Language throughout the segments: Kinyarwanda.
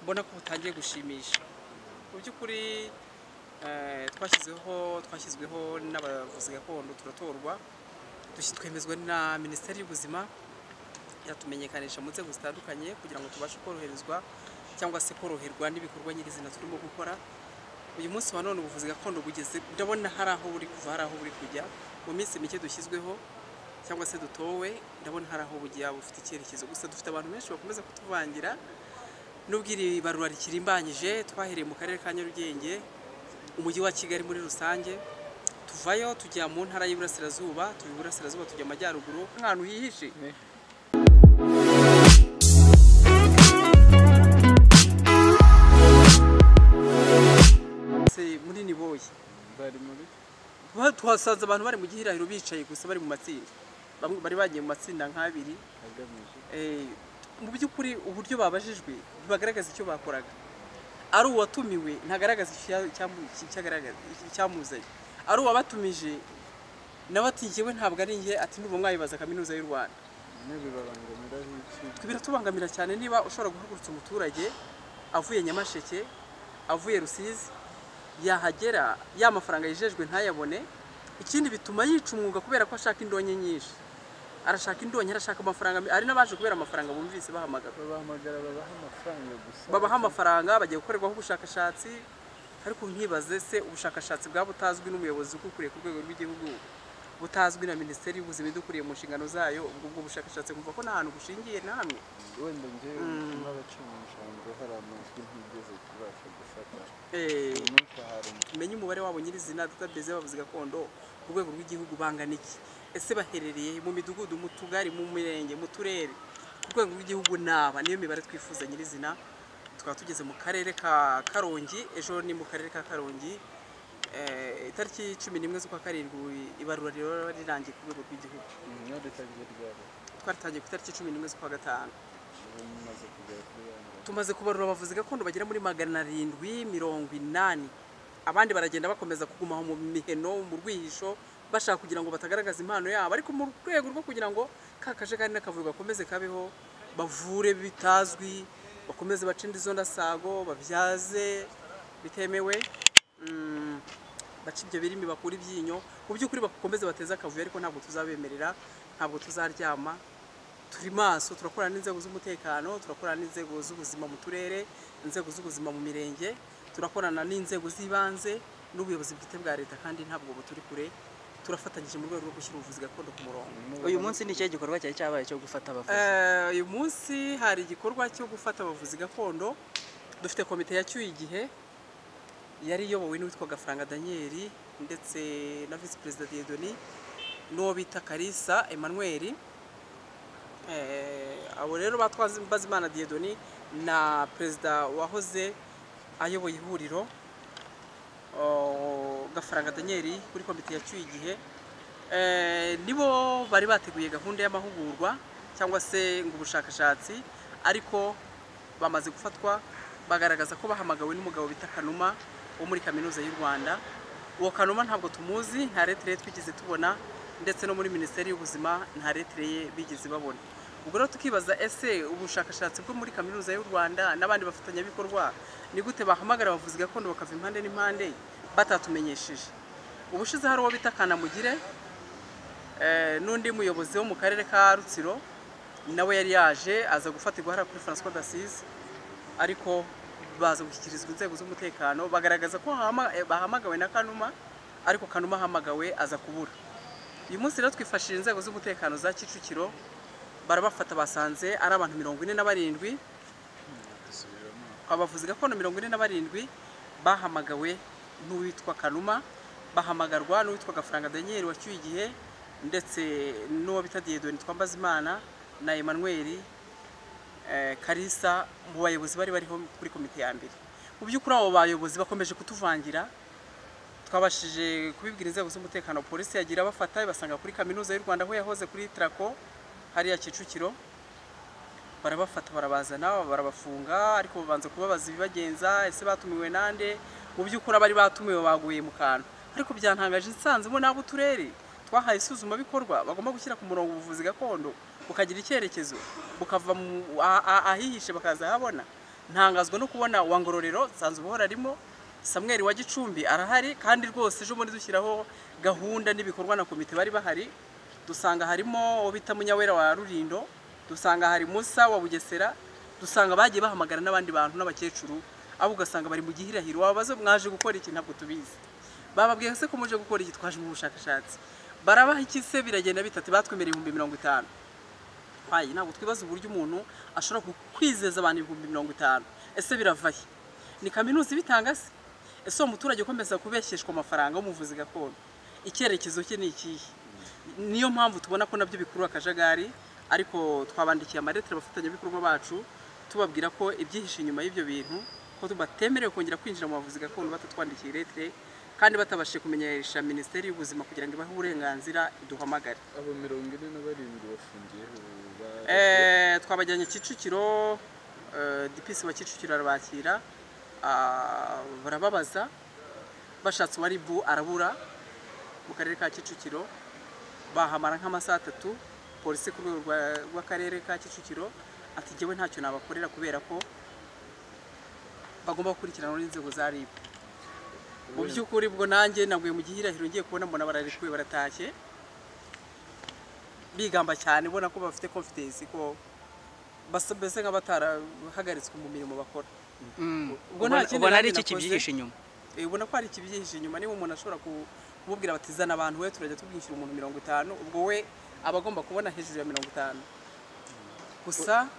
mbona ko butangiye gushimisha mu by'ukuri eh, twashyizeho twashyizweho n'abavuzi gakondo turatorwa dushi- twemezwa na minisiteri y'ubuzima iratumenyekanisha mu nzego zitandukanye kugira ngo tubashe koroherezwa cyangwa se koroherwa n'ibikorwa nyirizina turimo gukora uyu munsi wa none ubuvuzi gakondo bugeze ndabona hari aho buri kuva hari aho buri kujya mu minsi mike dushyizweho cyangwa se dutowe ndabona hari aho bujya bufite icyerekezo gusa dufite abantu benshi bakomeza kutuvangira nubwo iri barura rikirimbanyije twahereye mu karere ka Nyarugenge umujyi wa Kigali muri rusange tuvayo tujya mu ntara y'iburasirazuba tuva iburasirazuba tujya amajyaruguru ahantu hihishe Se- muri niboye bari muri Ba- twasanze abantu bari mu gihirahiro bicaye gusa bari mu matsinda Bamwe bari bagiye mu matsinda nk'abiri agamije Eh, mu by'ukuri uburyo babajijwe ntibagaragaza icyo bakoraga ari uwatumiwe ntagaragaza icyo ya- cyamu- icyo- icyagaragaza- icyamuzanye ari uwabatumije nawe ati njyewe ntabwo ari njye ati ndumva mwayibaza kaminuza y'u rwanda bimwe bibabangamiraho iki Twe biratubangamira cyane niba ushobora guhagurutsa umuturage avuye nyamasheke avuye rusizi yahagera ya mafaranga yijejwe ntayabone ikindi bituma yica umwuga kubera ko ashaka indonke nyinshi arashaka indonke arashaka amafaranga me- hari n'abaje kubera amafaranga bumvise bahamagara babahamagara babaha amafaranga gusa babaha amafaranga bagiye gukorerwaho ubushakashatsi ariko nkibaze se ubushakashatsi bwaba butazwi n'umuyobozi ukuriye ku rwego rw'igihugu butazwi na minisiteri y'ubuzima idukuriye mu nshingano zayo ubwo bwo bushakashatsi kumva ko nta hantu bushingiye na hamwe wenda ngewe n'abacamanjambo hari amajwi ntigeze kubasha gufata Eh, uyu munsi hari tumenye umubare wabo nyirizina database y'abavuzi gakondo ku rwego rw'igihugu bangana iki ese baherereye mu midugudu mu tugari mu mirenge mu turere ku rwego rw'igihugu naba niyo mibare twifuza nyirizina tukaba tugeze mu karere ka karongi ejo ni mu karere ka karongi Eh, itariki cumi n'imwe z'ukwa karindwi ibarura riba rirangiye ku rwego rw'igihugu inyore itangiye ryabo twaratangiye ku itariki cumi n'imwe z'ukwa gatanu ubu mumaze kugera kuri yangahe tumaze kubarura abavuzi gakondo bagera muri magana arindwi mirongo inani abandi baragenda bakomeza kugumaho mu miheno mu rwihisho bashaka kugira ngo batagaragaza impano yabo ariko mu rwego rwo kugira ngo ka kajagari n'akavuyo gakomeze kabeho bavure bitazwi bakomeze bace indi zo ndasago babyaze bitemewe mm, baca ibyo birimi bakura ibyinyo mu by'ukuri bakomeze bateze akavuyo ariko ntabwo tuzabemerera ntabwo tuzaryama turi maso turakorana n'inzego z'umutekano turakorana n'inzego z'ubuzima mu turere inzego z'ubuzima mu mirenge turakorana n'inzego z'ibanze n'ubuyobozi bwite bwa leta kandi ntabwo buturi kure turafatanyije mu rwego rwo gushyira ubuvuzi gakondo ku murongo uyu munsi ni ikihe gikorwa cyari cyabaye cyo gufata abavuzi Eh, uyu munsi hari igikorwa cyo gufata abavuzi gakondo dufite komite yacyuye igihe yari iyobowe n'uwitwa gafaranga daniel ndetse na visi perezida diedoni n'uwo bita karisa emmanuel Eh, abo rero batwaze mbazimana diedoni na perezida wahoze ayoboye ihuriro Oh, gafaranga daniel kuri komite yacyuye igihe Eh, nibo bari bateguye gahunda y'amahugurwa cyangwa se ngo ubushakashatsi ariko bamaze gufatwa bagaragaza ko bahamagawe n'umugabo bita kanuma wo muri kaminuza y'u rwanda uwo kanuma ntabwo tumuzi nta letire ye twigeze tubona ndetse no muri minisiteri y'ubuzima nta letire ye bigeze babona ubwo rero tukibaza ese ubushakashatsi bwo muri kaminuza y'u rwanda n'abandi bafatanyabikorwa ni gute bahamagara abavuzi gakondo bakava impande n'impande batatumenyesheje ubushize hari uwo bita kanamugire Eh, n'undi muyobozi wo mu karere ka rutsiro nawe yari yaje aza gufatirwa hariya kuri francois d'asise ariko baza gushyikirizwa inzego z'umutekano bagaragaza ko hama- eh, bahamagawe na kanuma ariko kanuma ahamagawe aza kubura uyu munsi rero twifashishije inzego z'umutekano za kicukiro barabafata basanze ari abantu mirongo ine na barindwi dusubiramo abavuzi gakondo mirongo ine na barindwi bahamagawe n'uwitwa kanuma bahamagarwa n'uwitwa gafaranga daniel wacyuye igihe ndetse n'uwo bita diyedoni twambaza imana na emmanuel eh, karisa mu bayobozi bari bariho kuri komite ya mbere mu by'ukuri abo bayobozi bakomeje kutuvangira twabashije kubibwira inzego z'umutekano polisi yagira abafata ibasanga kuri kaminuza y'u rwanda aho yahoze kuri traco hariya kicukiro barabafata barabazana barabafunga ariko babanza kubabaza ibibagenza ese batumiwe nande mu by'ukuri abari batumiwe baguye mu kantu ariko byantangaje nsanzemo n'abo uturere twahaye isuzumabikorwa bagomba gushyira ku murongo ubuvuzi gakondo bukagira icyerekezo bukava mu a- a- ahihishe bakaza ahabona ntangazwa no kubona wa ngororero nsanzwe uhora arimo samweri wa gicumbi arahari kandi rwose ejo bundi dushyiraho gahunda n'ibikorwa na komite bari bahari dusanga harimo uwo bita munyawera wa rurindo dusanga hari musa wa bugesera dusanga bagiye bahamagara n'abandi bantu n'abakecuru abo ugasanga bari mu gihirahiro wababaze mwaje gukora iki ntabwo tubizi bababwiye se ko muje gukora iki twaje mu bushakashatsi barabaha iki se biragenda bitatu batwemereye ibihumbi mirongo itanu ayi ntabwo twibaza uburyo umuntu ashobora ku- kwizeza abantu ibihumbi mirongo itanu ese biravahe ni kaminuza ibitanga se ese uwo muturage ukomeza kubeshyeshwa amafaranga w'umuvuzi gakondo icyerekezo cye ni ikihe niyo mpamvu tubona ko nabyo bikurura akajagari ariko twabandikiye amaretire abafatanyabikorwa bacu tubabwira ko ibyihishe inyuma y'ibyo bintu ko batemerewe kongera kwinjira mu bavuzi gakondo batatwandikiye iretire kandi batabashije kumenyesha minisiteri y'ubuzima kugira ngo ibahe uburenganzira iduhamagare abo mirongo ine na barindwi bafungiyeho ba- Eh, twabajyanye kicukiro eh, dipisi wa kicukiro arabakira ah, barababaza bashatse uwa ribu arabura mu karere ka kicukiro bahamara nk'amasaha atatu polisi ku rwego rwa- rw'akarere ka kicukiro ati jyewe ntacyo nabakorera kubera ko bagomba gukurikirana n'inzego za rib mu by'ukuri ubwo nanjye naguye mu gihirahiro ngiye kubona mbona bararekuwe baratashye bigamba cyane ubona ko bafite confidence ko basa- mbese nk'abatarahagariswe mu mirimo bakora ubwo nta ubona kindi ubona ari nanjye iki nakoze. kibyihishe inyuma Eh, ubona ko hari ikibyihishe inyuma niba umuntu ashobora ku- kumubwira bati zana abantu we turajya tubwishyura umuntu mirongo itanu ubwo we aba agomba kubona hejuru ya mirongo itanu gusa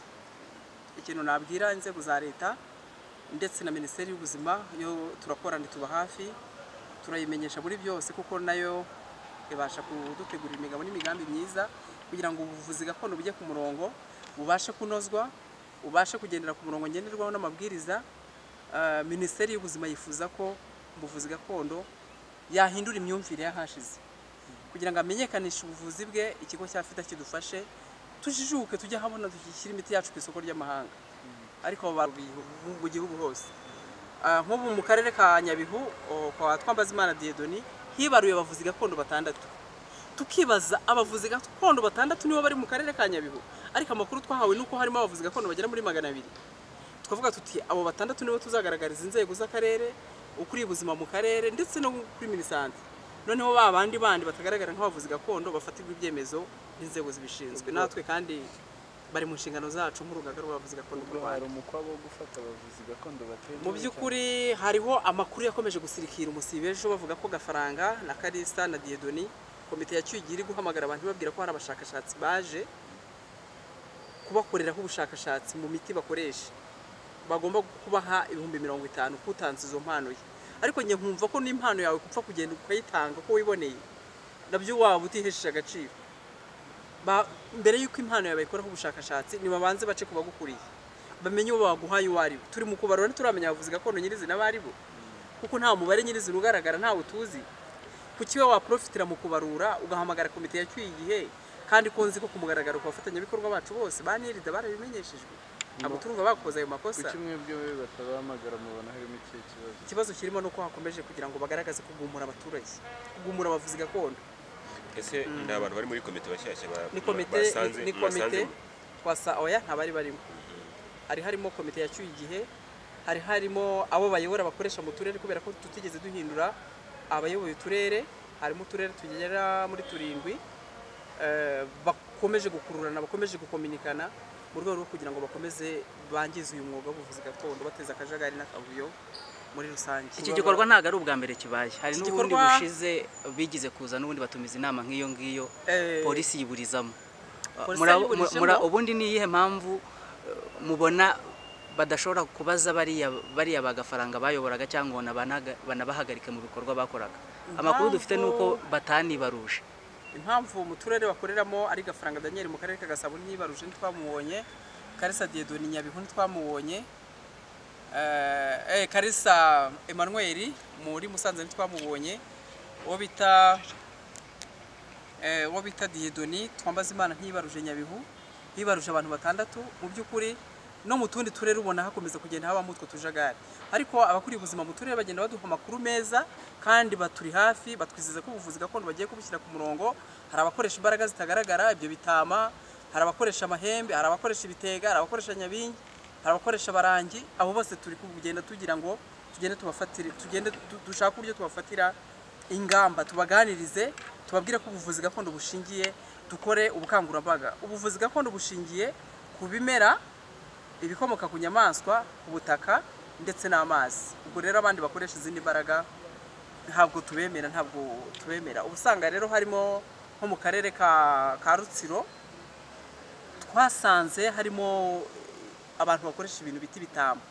ikintu nabwira inzego za leta ndetse na minisiteri y'ubuzima yo turakorana tuba hafi turayimenyesha muri byose kuko nayo ibasha kudutegurira imigabo n'imigambi myiza kugira ngo ubuvuzi gakondo bujye ku murongo bubashe kunozwa ubashe kugendera ku murongo ngenderwaho n'amabwiriza Ah, minisiteri y'ubuzima yifuza ko ubuvuzi gakondo yahindura imyumvire y'ahashize kugira ngo amenyekanishe ubuvuzi bwe ikigo cya fida kidufashe tujijuke tujye ahabona dushyira imiti yacu ku isoko ry'amahanga ariko abo bantu bihu- mu- mu gihugu hose Ah, nk'ubu mu karere ka nyabihu o, kwa twambazimana diedoni hibaruye abavuzi gakondo batandatu tukibaza abavuzi gakondo batandatu nibo bari mu karere ka nyabihu ariko amakuru twahawe ni uko harimo abavuzi gakondo bagera muri magana abiri twavuga tuti abo batandatu nibo tuzagaragariza inzego z'akarere ukuriye ubuzima mu karere ndetse no kuri minisante noneho ba bandi bandi batagaragara nk'abavuzi gakondo bafatirwa ibyemezo n'inzego zibishinzwe natwe kandi bari mu nshingano zacu nk'urugaga rw'abavuzi gakondo mu Ubwo rwanda hari umukwabo wo gufata abavuzi gakondo batemewe mu by'ukuri hariho amakuru yakomeje gusirikira umusibe ejo bavuga ko gafaranga na karisa na diedoni komite ya cyugi iri guhamagara abantu ibabwira ko hari abashakashatsi baje kubakoreraho ubushakashatsi mu miti bakoresha bagomba kubaha ibihumbi mirongo itanu kutanze izo mpano ye ariko njye nkumva ko n'impano yawe kupfa kugenda ukayitanga uko wiboneye nabyo waba utihesheje agaciro Ba- mbere y'uko impano yawe bayikoraho ubushakashatsi nibabanze bace ku bagukuriye bamenye uwo baguhaye uwo ari we turi mu kubarura ntituramenya abavuzi gakondo nyirizina abo ari bo kuko nta mubare nyirizina ugaragara ntawe tuzi kuki we waprofitira mu kubarura ugahamagara komite yacyuye igihe kandi ko nzi ko ku mugaragaro ku bafatanyabikorwa bacu bose banirida barabimenyeshejwe ntabwo turumva bakoze ayo makosa kuki mwebwe we batabahamagara mubona harimo ikihe kibazo ikibazo kirimo ni uko hakomeje kugira ngo bagaragaze kugumura abaturage kugumura abavuzi gakondo ese ni abantu bari muri komite bashyashya ba- ni komite basanze ni mwasanze komite mu- twasa oya ntabari barimo hari harimo komite yacyuye igihe hari harimo abo bayobora bakoresha mu turere kubera ko tutigeze duhindura abayoboye uturere harimo uturere tugera muri turindwi eh, bakomeje gukururana bakomeje gukominikana mu rwego rwo kugira ngo bakomeze bangize uyu mwuga w'ubuvuzi gakondo bateza akajagari n'akavuyo muri rusange iki gikorwa ntabwo ari ubwa mbere kibaye hari Iki n'ubundi gikorwa- bushize bigize kuza n'ubundi batumiza inama nk'iyo ngiyo Eh, polisi yiburizamo polisi Mura- yayiburijemo. mura- ubundi ni iyihe mpamvu eh, mubona badashobora kubaza bariya bariya bagafaranga bayoboraga cyangwa ngo banaga- banabahagarike mu bikorwa bakoraga amakuru dufite ni uko batanibaruje impamvu mu turere bakoreramo ari gafaranga daniel mu karere ka gasabo ntibaruje ntitwamubonye karisa diedoni nyabihu ntitwamubonye Eh, eh, karisa emmanuel muri musanze ntitwamubonye uwo bita eh, uwo bita diedoni twambaza imana ntibaruje nyabihu hibaruje abantu batandatu mu by'ukuri no mu tundi turere ubona hakomeza kugenda habamo utwo tujagari ariko abakuriye ubuzima mu turere bagenda baduha amakuru meza kandi baturi hafi batwizeza ko ubuvuzi gakondo bagiye kubushyira ku murongo hari abakoresha imbaraga zitagaragara ibyo bitama hari abakoresha amahembe hari abakoresha ibitega hari abakoresha nyabingi hari abakoresha barangi abo bose turi kugenda tugira ngo tugende tubafatire tugende du- dushake uburyo tubafatira ingamba tubaganirize tubabwire ko ubuvuzi gakondo bushingiye dukore ubukangurambaga ubuvuzi gakondo bushingiye ku bimera ibikomoka ku nyamaswa ubutaka ndetse n'amazi ubwo rero abandi bakoresha izindi mbaraga ntabwo tubemera ntabwo tubemera uba usanga rero harimo nko mu karere ka ka rutsiro twasanze harimo abantu bakoresha ibintu bita ibitambo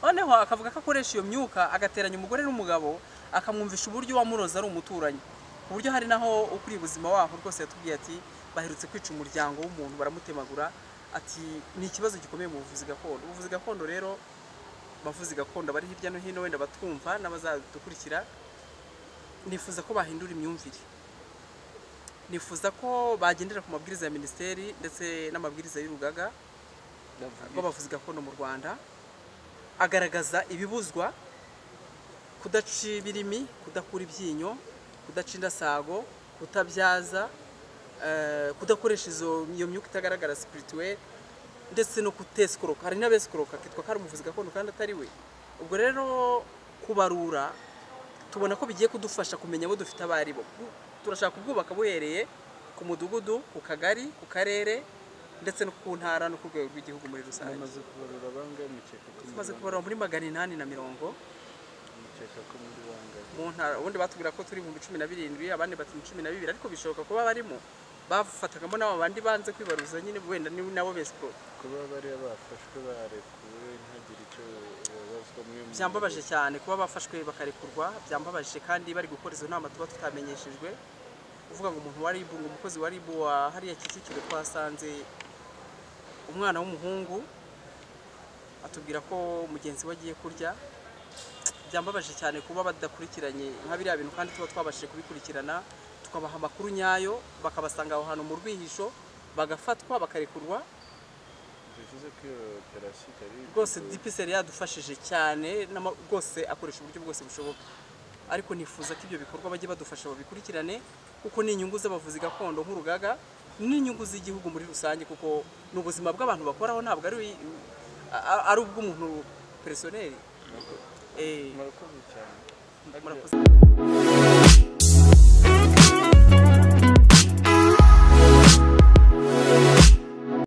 noneho akavuga ko akoresha iyo myuka agateranya umugore n'umugabo akamwumvisha uburyo wamuroza ari umuturanyi ku buryo hari naho ukuriye ubuzima waho rwose yatubwiye ati baherutse kwica umuryango w'umuntu baramutemagura ati ni ikibazo gikomeye mu buvuzi gakondo ubuvuzi gakondo rero abavuzi gakondo bari hirya no hino wenda batwumva n'abazadukurikira nifuza ko bahindura imyumvire nifuza ko bagendera ku mabwiriza ya minisiteri ndetse n'amabwiriza y'urugaga rw'abavuzi gakondo mu rwanda agaragaza ibibuzwa kudaca ibirimi kudakura ibyinyo kudaca indasago kutabyaza eh, kudakoresha izo iyo myuka itagaragara spirituel ndetse no kutesikoroka hari n'abesikoroka kitwa ko ari umuvuzi gakondo kandi atari we ubwo rero kubarura tubona ko bigiye kudufasha kumenya abo dufite abo ari bo Bu- turashaka kubwubaka buhereye ku mudugudu ku kagari ku karere ndetse no ku ntara no ku rwego rw'igihugu muri rusange bamaze kubarura bangahe mukeka ko muri tumaze bangahe? kubarura muri magana inani na mirongo mukeka ko muri bangahe mu ntara ubundi batubwira ko turi ibihumbi cumi na birindwi abandi bati ni cumi na bibiri ariko bishoboka kuba barimo bafatagamo n'abo bandi banze kwibaruza nyine wenda ni nabo besiporo kuba bariya bafashwe barekuwe ntagire icyo babazwa mwe mu- byambabaje cyane kuba bafashwe bakarekurwa byambabaje kandi bari gukora izo nama tuba tutamenyeshejwe uvuga ngo umuntu wa RIB ngo umukozi wa RIB wa hariya Kicukiro twasanze umwana w'umuhungu atubwira ko mugenzi we agiye kurya byambabaje cyane kuba badakurikiranye nka biriya bintu kandi tuba twabashije kubikurikirana tukabaha amakuru nyayo bakabasanga aho hantu mu rwihisho bagafatwa bakarekurwa bivuze ko iyo operasiyo itari rwose dipiseri yadufashije cyane n'ama- rwose akoresha uburyo bwose bushoboka ariko nifuza ko ibyo bikorwa bajye badufasha babikurikirane kuko ni inyungu z'abavuzi gakondo nk'urugaga n'inyungu z'igihugu muri rusange kuko ni ubuzima bw'abantu bakoraho ntabwo ari a- a- ari ubw'umuntu peresoneri Eh, murakoze cyane murakoze